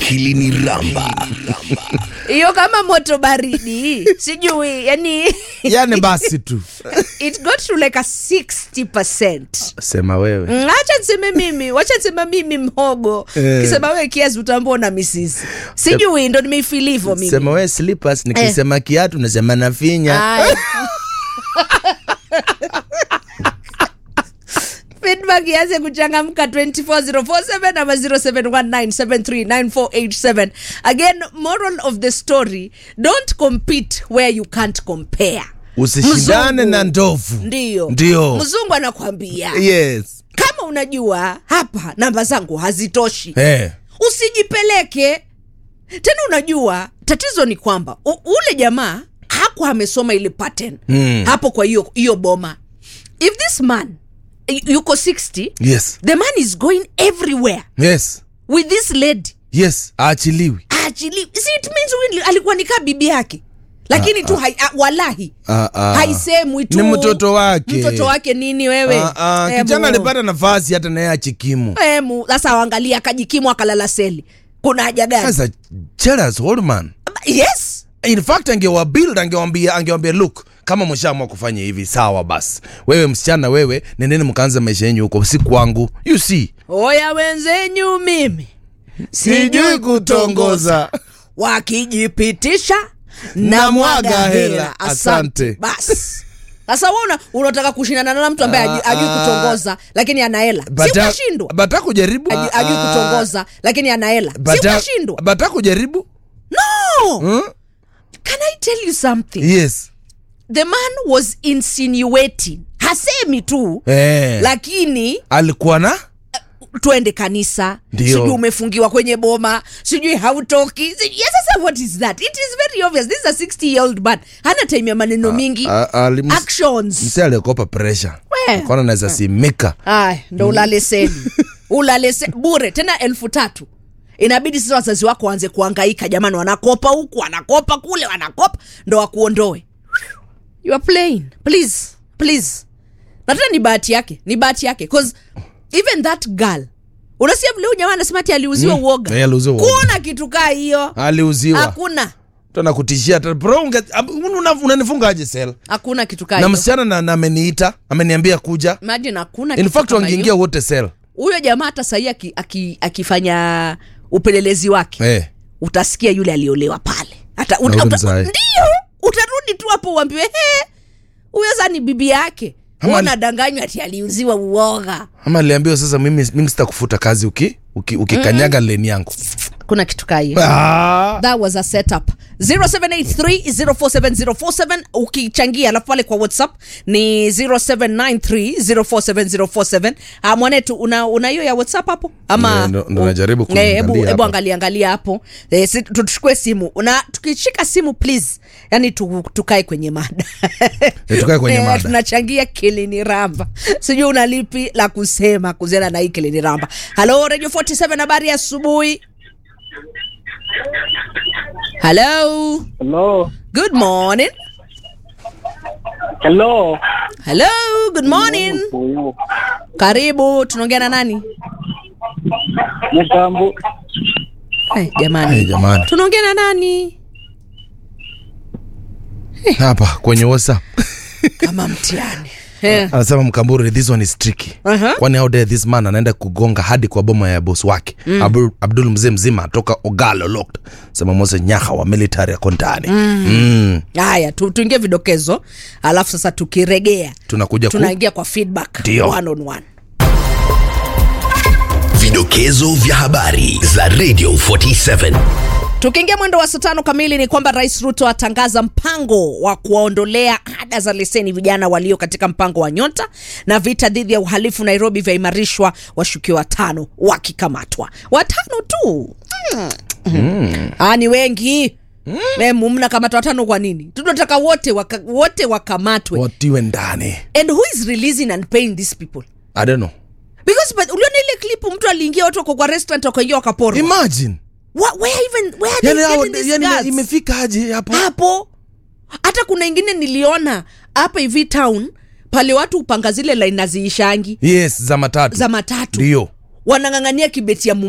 akili ni ramba hiyo kama moto baridi sijui yani yani basi tu it got to like a 60 sema wewe Mm, acha niseme mimi wacha nisema mimi mhogo Eh. kisema wewe kiazi utambona misisi sijui ndo nimeifili hivyo mimi sema wewe slippers nikisema kiatu nasema nafinya Aya. feedback ianze kuchangamka 24047 ama 0719739487 again moral of the story don't compete where you can't compare usishindane Mzungu. na ndovu ndio ndio mzungu anakwambia yes kama unajua hapa namba zangu hazitoshi eh. usijipeleke tena unajua tatizo ni kwamba u- ule jamaa hakuwa amesoma ile pattern Mm. hapo kwa hiyo hiyo boma if this man y- yuko 60 yes the man is going everywhere yes with this lady yes aachiliwi actually see it means huyu alikuwa nikaa bibi yake lakini tu hai, a, walahi Ah, ah. haisemwi tu Ni mtoto wake. mtoto wake nini wewe Ah, ah, Emu. kijana alipata nafasi hata naye achikimu Emu, sasa waangalia akajikimu akalala seli kuna haja gani sasa jealous old man yes in fact angewabuild angewambia angewambia look kama mshaamua kufanya hivi sawa basi wewe msichana wewe nendeni mkaanza maisha yenyu huko si kwangu you see oya wenzenyu mimi wakijipitisha na mwaga hela asante basi sasa wewe unataka kushindana na mtu ambaye ajui- Ah, ajui ah. kutongoza lakini ana hela si Bata- ukashindwa bata kujaribu Ajui- ajui kutongoza lakini ana hela si Bata- ukashindwa bata kujaribu no hmm? can i tell you something yes the man was insinuating hasemi tu eh. lakini alikuwa na twende kanisa Ndio. sijui umefungiwa kwenye boma sijui hautoki sijui- yes, sasa what is that it is very obvious this is a 60 year old man hana time ya maneno mingi a- ali- ms- actions mse aliokopa pressure We. kona naweza simika ay ndo ulale seli ulale se bure tena elfu tatu inabidi sasa wazazi wako waanze kuangaika jamani wanakopa huku wanakopa kule wanakopa ndo wakuondoe you are playing please please na tena ni bahati yake ni bahati yake cause even that girl unasikia vile huyu jamaa anasema ati aliuziwa Mm. uoga Eh, aliuziwa uoga. kuona kitu kaa hiyo aliuziwa hakuna tana kutishia hata bro unge- ab- una- unanifungaje sel hakuna kitu kaa na hiyo msichana na, na ameniita ameniambia kuja imagine hakuna in kitu fact kama wangeingia hiyo. wote sel huyo jamaa hata sahii aki, aki, akifanya upelelezi wake eh. utasikia yule aliolewa pale hata Na ule mzae. ndio utarudi tu hapo uambiwe he huyo sa ni bibi yake Ama- unadanganywa ati aliuziwa uoga ama aliambiwa sasa mimi, mimi sitakufuta kazi uki uki- ukikanyaga leni yangu kuna kitu kaa hiyo ah. that was a setup 0783047047 ukichangia alafu pale kwa whatsapp ni 0793047047 ah, mwanetu una una hiyo ya whatsapp hapo ama Eh, ndo- ndo najaribu Eh, kuangalia hebu hebu hapa. angalia angalia hapo eh, si, tu- tuchukue simu na tukishika simu please yani tu, tukae kwenye mada Eh, tukae kwenye Eh, mada. tunachangia kilini ramba sijui una lipi la kusema kuhusiana na hii kilini ramba halo radio 47 habari ya asubuhi halo Hello. good morning Hello. hello good morning Huyu. karibu tunaongea na nani Mtambo. hey, jamani Hey, jamani tunaongea na nani hapa kwenye whatsapp kama mtihani Eh, anasema mkamburi this one is tricky Aha. kwani how dare this man anaenda kugonga hadi kwa boma ya bos wake mm. Abdul, abdul mzee mzima toka ogalo locked sema mose nyaha wa military ako ndani mm. mm. haya tu, tuingie vidokezo alafu sasa tukiregea tunakuja ku tunaingia kwa feedback Ndio. one on one vidokezo vya habari za radio 47 tukiingia mwendo wa saa tano kamili ni kwamba rais ruto atangaza mpango wa kuwaondolea ada za leseni vijana walio katika mpango wa nyota na vita dhidi ya uhalifu nairobi vyaimarishwa washukiwa watano wakikamatwa watano tu mm. mm. ah, ni wengi mm. mnakamata watano kwa nini tunataka wote waka, wote wakamatwe watiwe ndani and who is releasing and paying these people i don't know because but uliona ile klipu mtu aliingia watu wako kwa restaurant wakaingia wakaporwa imagine Wha- where even where are yani, they hao- getting these yani guards? imefika aje hapo hapo hata kuna ingine niliona hapa hivi town pale watu upanga zile laini naziishangi yes za matatu za matatu ndio wanang'ang'ania kibeti ya